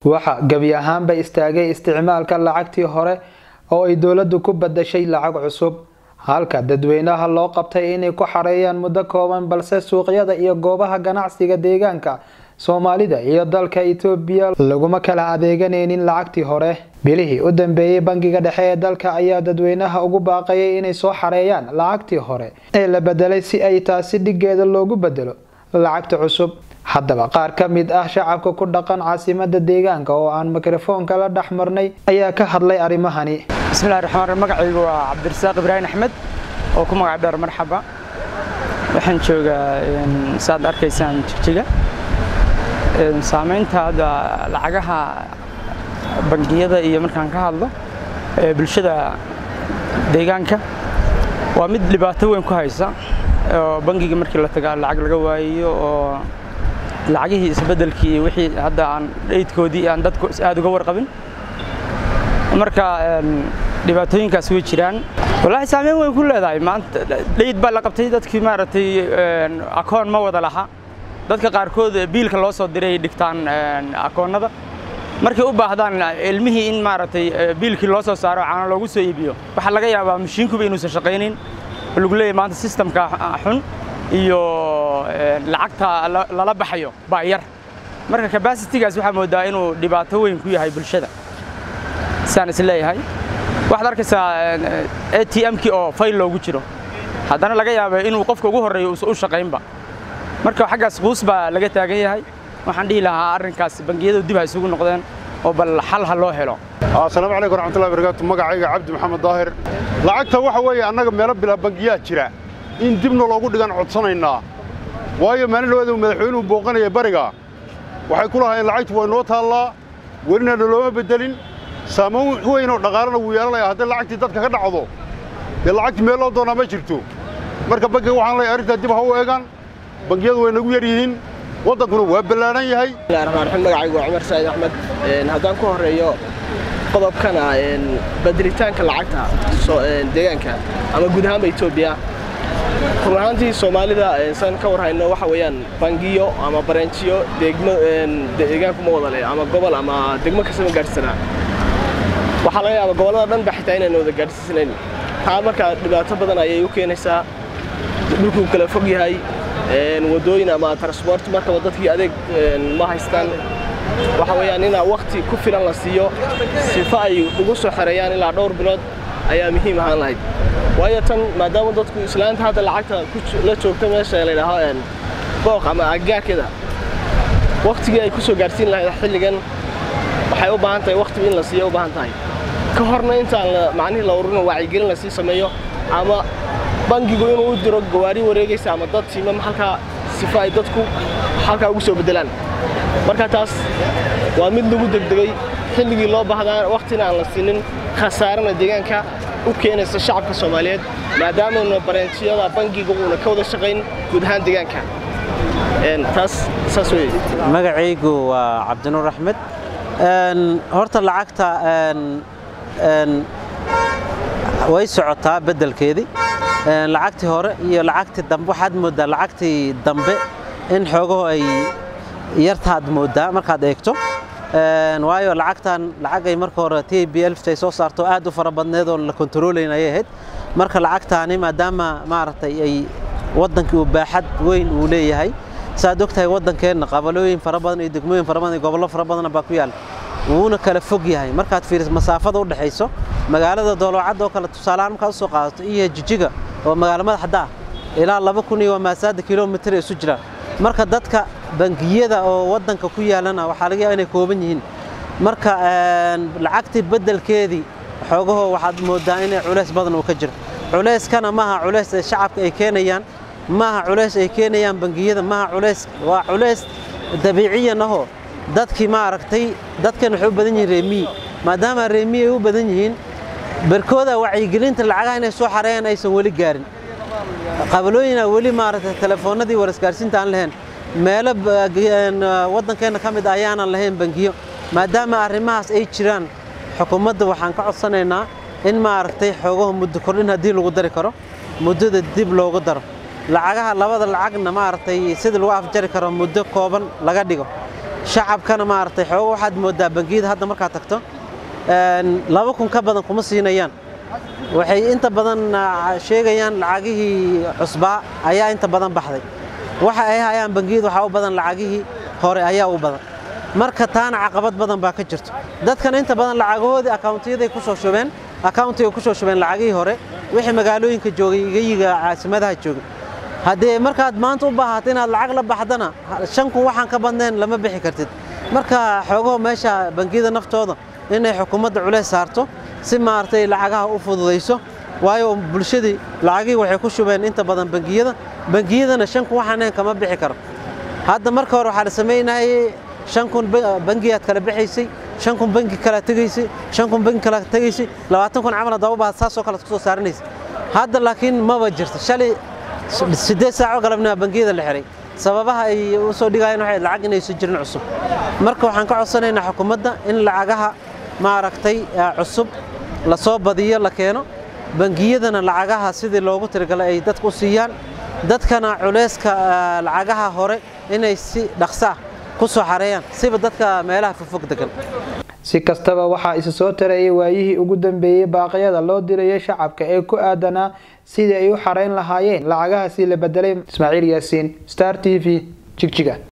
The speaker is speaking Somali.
waxa gebi ahaanba istaagay isticmaalka lacagtii hore oo ay dowladdu ku badashay lacag cusub halka dadweynaha loo qabtay inay ku xareeyaan muddo kooban balse suuqyada iyo goobaha ganacsiga deegaanka soomaalida iyo dalka itoobiya laguma kala adeeganaynin lacagtii hore bilihii u dambeeyey bangiga dhexe ee dalka ayaa dadweynaha ugu baaqayay inay soo xareeyaan lacagtii hore ee la bedelay si ay taasi dhigeeda loogu bedelo lacagta cusub haddaba qaar ka mid ah shacabka ku dhaqan caasimada deegaanka oo aan mikrofoonka la dhex marnay ayaa ka hadlay arrimahani bismillahi raxmaan raxiim magacaygu waa cabdirasaaq ibraahim axmed oo ku magac dheer marxaba waxaan joogaa saad arkaysaan jigjiga saamaynta hadda lacagaha bangiyada iyo markaan ka hadlo ee bulshada deegaanka waa mid dhibaato weyn ku haysa oo bangiga markii la tagaa lacag laga waayo oo lacagihii isbeddelkii iyo wixii hadda aan dhaydkoodii aan dadku aad uga warqabin marka dhibaatooyinkaas way jiraan wallaahi saameyn weyn ku leedahay maanta dhayd baa la qabtay dadkii maaragtay akoon ma wada laha dadka qaarkood biilka loo soo diray ay dhigtaan akoonnada markay u baahdaan ilmihii in maaragtay biilkii loo soo saaro caana loogu soo iibiyo waxaa laga yaabaa mashiinkuba inuusan shaqaynin oo lagu leeyahy maanta sistamka xun iyo lacagta lala baxayo baa yar marka kabasitigaas waxaa moodaa inuu dhibaato weyn ku yahay bulshada saan is leeyahay waxaad arkaysaa a t m-kii oo fayl loogu jiro haddana laga yaaba inuu qofka ugu horreeyo uusan u shaqaynba marka xaggaas quus baa laga taagan yahay waxaan dhihi lahaa arrinkaas bangiyadu dib ha isugu noqdeen oo bal xal ha loo helo asalaamu calaykum raxmatullahi barakaatu magacayga cabdi maxamed daahir lacagta waxa weeye annaga meelo bilaa bangiyaa jira in dibna loogu dhigan codsanaynaa waayo maalin dhawaada madaxweynuhu booqanaya bariga waxay ku lahaayeen lacagtu way noo taallaa welina nalooma beddelin saamayn weynoo dhaqaalana wuu yeelanaya hadday lacagtii dadka ka dhacdo dee lacagtii meel loo doonaa ma jirto marka bangiga waxaan leeyahay arrintaa dib ha u eegaan bangiyadu way nagu yar yihiin waddankuna waa ballaadhan yahay bismillahi raxmaan raxiim magacaygu waa cumar saa'id axmed haddaan ku horreeyo qodobkana bedelitaanka lacagta deegaanka ama guud ahaanba etoobiya run ahaantii soomaalida san ka war hayno waxa weeyaan bangiyo ama barenjiyo degmo deegaanku ma wada leh ama gobol ama degmo kastama gaadhsanaa waxaa laga yaaba gobollada dhan ba xitaa inayna wada gaadhsiisanayn taa marka dhibaato badan ayay u keenaysaa dhulkuu kala fog yahay wadooyin ama transport markaba dadkii adeeg ma haystaan waxa weeyaan inaa wakti ku filan la siiyo sifa ay ugu soo xereeyaan ilaa dhowr bilood ayaa muhiim ahaan lahayd waayo tan maadaama dadku islaanta hadda lacagta la joogta meesha la yidhaaho booq ama aggaarkeeda waktigii ay ku soo gaadhsiin lahayd xilligan waxay u baahan tahay wakti in la siiyo u baahan tahay ka horna intaan macnihii la ururino wacyigelin lasii sameeyo ama bangigu inuu u diro gawaari wareegaysa ama dad tiimam halkaa sifa ay dadku halkaa ugu soo beddelaan marka taas waa mid lagu degdegay xilligii loo baahdaa wakhtina aan la siinin khasaarana deegaanka u keenaysa shacabka soomaaliyeed maadaamana bareentiyada bangiga uuna ka wada shaqayn guud ahaan deegaanka taas saas weye magacaygu waa cabdinuur axmed horta lacagta way socotaa beddelkeedii lacagtii hore iyo lacagtii dambe waxaad mooddaa lacagtii dambe in xoogaho ay yartaad mooddaa markaad eegto waayo lacagtan lacagay marka hore t b ay soo saarto aad u fara badneed oon la kontaroolayn ayay ahayd marka lacagtaani maadaama maaragtay ay waddankii uu baaxad weyn uu leeyahay saaad og tahay waddankeenna qabalooyin fara badan iyo degmooyin fara badan iyo gobollo fara badanna baa ku yaal wuuna kala fog yahay markaad fiiriso masaafada u dhexayso magaalada doolocadda oo kale tusaalahaan markaad usoo qaadato iyo jijiga oo magaalo madaxda ah ilaa laba kun iyo waa maasaada kilomitir isu jiraan marka dadka bangiyada oo waddanka ku yaalana waxaa laga yaaba inay kooban yihiin marka lacagtii beddelkeedii xoogaho waxaad mooddaa inay culays badan uu ka jiro culayskana maaha culays ay shacabka ay keenayaan maaha culays ay keenayaan bangiyada maaha culays waa culays dabiiciyan ahoo dadkii maaragtay dadkan waxay u badan yihiin reemiyi maadaama reemiyi ay u badan yihiin barkooda wacyigelinta lacagaha inay soo xareeyaan aysan weli gaarin qabalooyina weli maaragtay telefoonnadii warisgaarsiinta aan lahayn meelo waddankeenna ka mid ah ayaanan lahayn bangiyo maadaama arrimahaas ay jiraan xukuumadda waxaan ka codsanaynaa in maaragtay xoogaha muddo kordhin haddii lagu dari karo muddada dib loogu daro lacagaha labada lacagna maaragtay sidii lagu afjari karo muddo kooban laga dhigo shacabkana maaragtay xoogo waxaad moodaa bangiyada hadda markaad tagto laba kun ka badan kuma siinayaan waxay inta badan sheegayaan lacagihii cusbaa ayaa inta badan baxday waxa ay hayaan bangiyada waxaa u badan lacagihii hore ayaa u badan marka taana caqabad badan baa ka jirto dadkana inta badan lacagahoodii akawntiyaday ku soo shubeen akawntiga ku soo shubeen lacagihii hore wixii magaalooyinka joogay igayiga caasimadaha joogay haddee markaad maanta u baahato inaad lacag la baxdana shan kun waxaan ka badnayn lama bixi kartid marka xoogaho meesha bangiyada naftooda inay xukuumadda culays saarto si maaragtay lacagaha u fududayso waayo bulshadii lacagihii waxay ku shubeen inta badan bangiyada bangiyadana shan kun waxaan ahayn kama bixi karo hadda marka hore waxaa la samaynayay shan kun bangiyaad kala bixaysay shan kun bangi kala tegaysay shan kun bangi kala tegaysay labaatan kun camal haddaba baad saasoo kale kusoo saaranaysa hadda laakiin maba jirto shalay siddeed saaco galabnima bangiyada la xiray sababaha ay u soo dhigayeen waxay lacag inaysan jirin cusub marka waxaan ka codsanaynaa xukuumadda in lacagaha maaragtay cusub la soo badiyo la keeno bangiyadana lacagaha sidii loogu tirigalay ay dadka u siiyaan dadkana culayska lacagaha hore inay si dhaqso ah ku soo xareeyaan siba dadka meelaha fogfog degan si kastaba waxaa isa soo tarayay waayihii ugu dambeeyey baaqyada loo dirayay shacabka ee ku aadanaa sidii ay u xareyn lahaayeen lacagahaasi la bedelay ismaaciil yaasiin star t v jigjiga